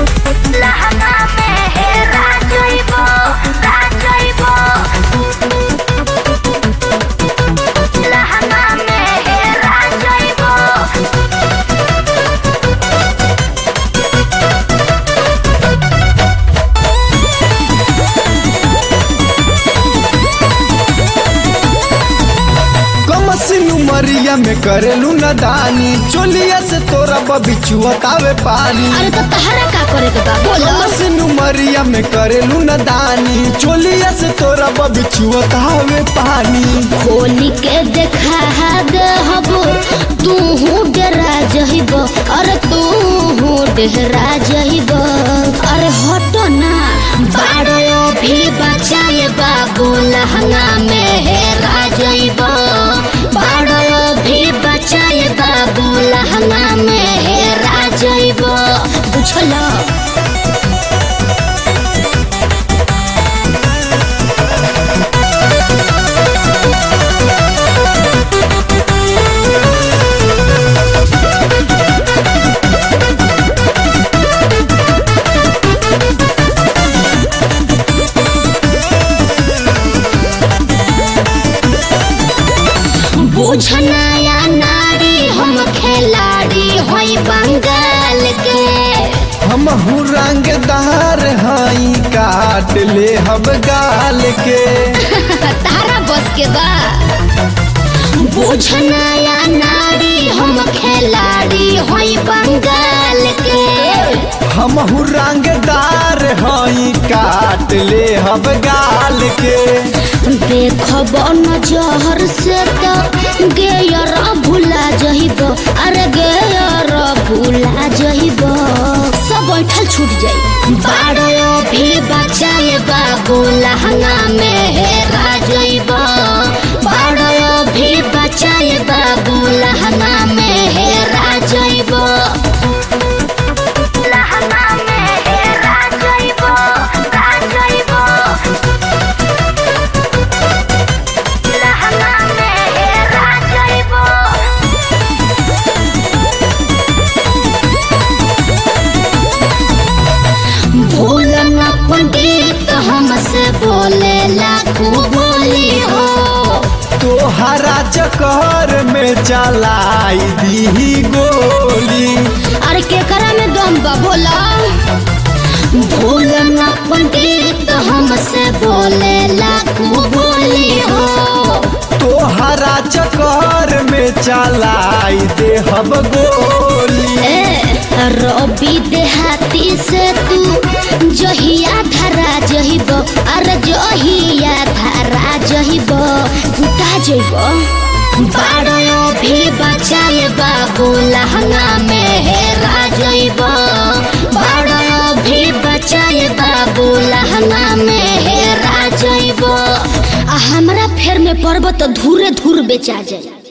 लहंगा में हेरा जइबो राजइबो लहंगा में हेरा जइबो कमसिनु मरिया में करेलू नदानी चोलिया से तोरा बबिचुअतावे पानी अरे तो तहरा का करे के बा बोलो कमसिनु मरिया में करेलू नदानी चोलिया से तोरा बबिचुअतावे पानी होली के देखा दे हबो तू हूँ डरा जहिब अरे तू हूँ डरा जहिब अरे हटो ना बाड़ो भी बचाए बाबू लहंगा में हेरा जइब बाड़ो भी बचाए बाबू लहंगा में हेरा जइब बुझलो बुझनाया नारी हम खिलाड़ी होई बंगाल के हम रंगदार हई काट ले हम गाल के तारा बस के बा बुझनाया नारी हम खिलाड़ी होई बंगाल के हम रंगदार हई काट ले हम गाल के देखब नजर से तो गेयर भुला जहिब अरे गेयर भुला जहिब सब बैठल छूट जाई बाड़ो भी बचाए बाबू लहंगा में हेरा जइब बाड़ो भी बचाए बाबू लहंगा में हेरा जइब लहंगा में हेरा जइब जइब लहंगा में हेरा जइबो भूल न पंडित हमसे बोले लाखू बोली हो तोहरा चक्कर में चलाई दी गोली अरे केकरा में दम बा बोला भूल न पंडित हमसे बोले लाखू बोली हो तोहरा चक्कर में चलाई दे हम गोली ए, रवि देहाती से तू जहिया धरा जहिब अरे जहिया धरा जहिब कुटा जइब बाड़ो भी बचाए बाबू लहंगा में हेरा जइब बाड़ो भी बचाए बाबू लहंगा में हेरा जइब आ हमरा फेर में पर्वत धूरे धूर बेचा जाए